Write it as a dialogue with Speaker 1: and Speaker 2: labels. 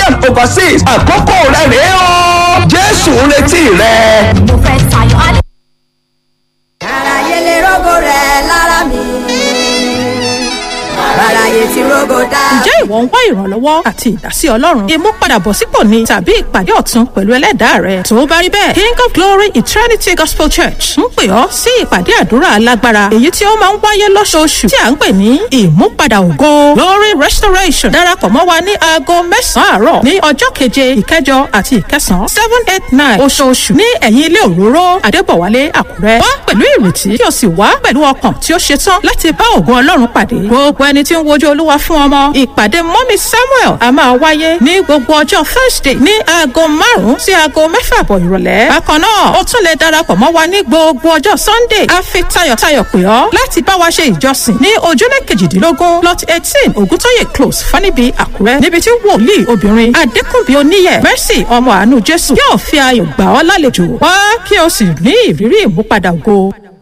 Speaker 1: and overseas àkókò rẹ̀ rèé o jésù ń retí rẹ.
Speaker 2: mo fẹ́ tayọ alẹ́.
Speaker 3: Àráyé lè rógò rẹ̀ lára mi. Àráyé ti rógò dá.
Speaker 4: ǹjẹ́ ìwọ ń wá ìrànlọ́wọ́ àti ìdásí ọlọ́run ìmúpadàbọ̀sípò ni tàbí ìpàdé ọ̀tun pẹ̀lú ẹlẹ́dàá rẹ tó bá rí bẹ́ẹ̀ king of glory eternity gospel church ń pè ọ́ sí ìpàdé àdúrà alágbára èyí tí ó máa ń wáyé lọ́sọ̀ọ̀sù tí à ń pè ní ìmúpadà ògo glory restoration darapọ̀ mọ́ wa ní aago mẹ́sàn-án àárọ̀ ní ọjọ́ keje ìkẹjọ àti ìkẹsàn-án seven eight nine oṣooṣù ní ẹ̀yìn ilé òróró adébọ̀wálé àkúrẹ́ wá pẹ̀lú ìrètí kí o sì wá pẹ̀lú ọkàn tí ó ṣetán láti bá ògo ọlọ́run pàdé gbogbo ẹni tí ń wojú olúwa fún ọmọ ìpàdé mọ́mí samuel a máa wáyé ní gbogbo ọjọ́ thursday ní aago márùn-ún sí aago mẹ́fà àbọ̀ ìrọ̀lẹ́ bákan náà o tún lè darapọ̀ mọ́ wa ní gbogbo ọjọ́ sunday a fi tayọ̀tayọ̀ pè ọ́ láti bá wa ṣe ìjọsìn ní ojúlé kejìdínlógún lot eighteen ògúntóyè close fanibi àkúrẹ́ níbi tí wòlíì obìnrin adékùnbí oníyẹ mercy ọmọ àánú jésù yóò fi ayọ̀ gbà ọ́ lálejò wá kí o sì ní ìrírí ìmúpadà ògo